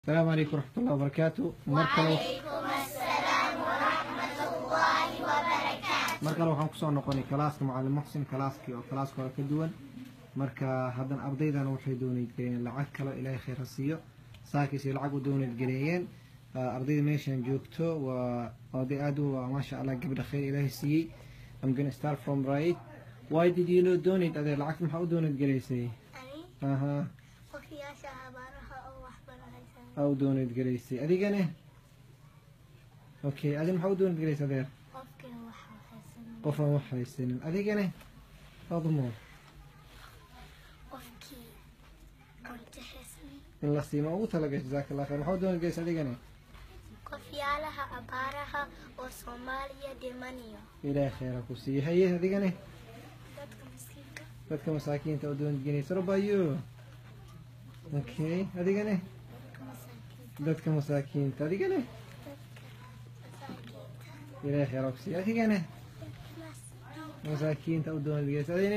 السلام عليكم ورحمة الله وبركاته مركلو markale waxaan kusoo noqonay kalaaska macalin muxsin kalaaskii oo kalaaska hore ka duwan marka haddana ardaydan waxay doonayd galeen lacag kale ilaahay khayr ha siiyo saakiisay lacag u doonayd galeeyeen ardayda meeshan joogto waa arday aad u waa maasha allah gabdha khayr ilaahay siiyey I'm gonna start from right why did you not donate adeer lacagta maxaa u doonayd galeysay Ani aha qofkiyaasha abaaraha oo waxbarahaysan aa u doonayd galeysay adigane okay adi maxaa u doonayd galeysay adeer qofkii waxbarahaysan qof aan wax haysanin adigane admo qofkii qontahaysan in la siima ugu talagashay jazaaka allah khayr maxaa u doonad geysa adigane qofyaalaha abaaraha oo soomaaliya dhimanayo ilaahay khayra ku siiye haye adigane dadka miskiinka dadka masaakiinta u doonad genaysa robayo okay adigane dadka masaakiinta dadka masaakiinta adigane masaakiinta ilaahay khayra ku siiye adigane dadka masaakiinta u doonad geysa adigane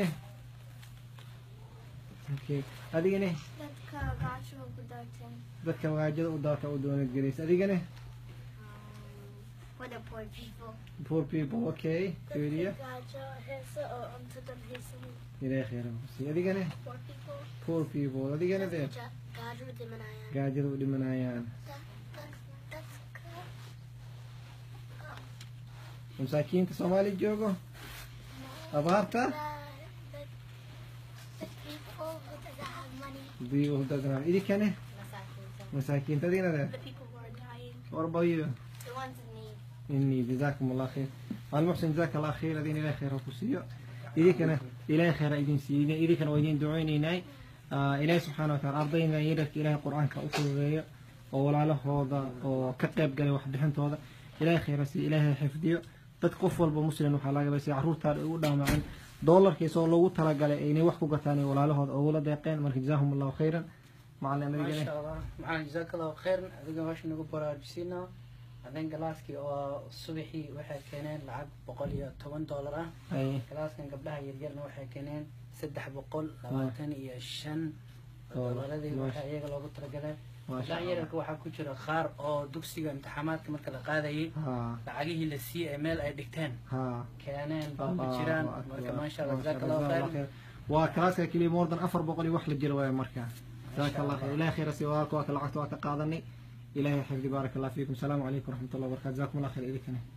okay adigane dadka gaasho ku daatan dadka magaajada u daata u doonad gelaysa adigane what a poor people poor people okay fiiriya gaajo heesa oo cuntadan haysan ilaahay khayra ku siiye adigane poor people poor people adigane dee dadka gaajo dhimanayaan gaajada u dhimanayaan dadka masaakiinta soomaali joogo abaarta biyo dadna idinkane masaakiinta adigana dee The people who are dying, warbayo the ones in need. إني جزاكم الله خير المحسن جزاك الله خير أدين إلى خير وكسيو إذا كان إلى خير أيدين سيدين إذا كان ويدين دعوني ناي آه إلهي سبحانه وتعالى أرضينا يدك إلهي قرآن كأفضل غير ولا له هذا وكتب قال واحد بحنت هذا إلهي خير سي إلهي حفظيو تتقف والبمسلم وحلاقة بس يعرور تار أولا معن دولار كيسو لو ترى قال إني وحكو قتاني ولا له هذا أولا دقيقين مركز جزاهم الله خيرا مع النبي ما قال sha allah maxaan jazaaka allahu khayran adiga meesha nagu baraarujisiinaa adin galaaskii oo subaxii waxay keeneen lacag boqol iyo toban doolar ah أي galaaskan gabdhaha yaryarna waxay keeneen saddex boqol labaatan iyo shan doolaradii waxa iyaga loogu talagalay ما شاء gabdhaha الله yaryarka waxaa ku jira qaar oo dugsiga imtixaamaadka marka la qaadayay ها lacagihii la siiyey ee meel ay dhigteen ها keeneen baa ku jiraan marka maasha allah jazaaka allahu khayran وكلاسك كلي موردن أفر بقولي وحل الجلوة مركا جزاك الله خير إلهي خير سواك وكل عقد وكقاضني إلهي حفظ بارك الله فيكم السلام عليكم ورحمة الله وبركاته جزاكم الله خير إليكم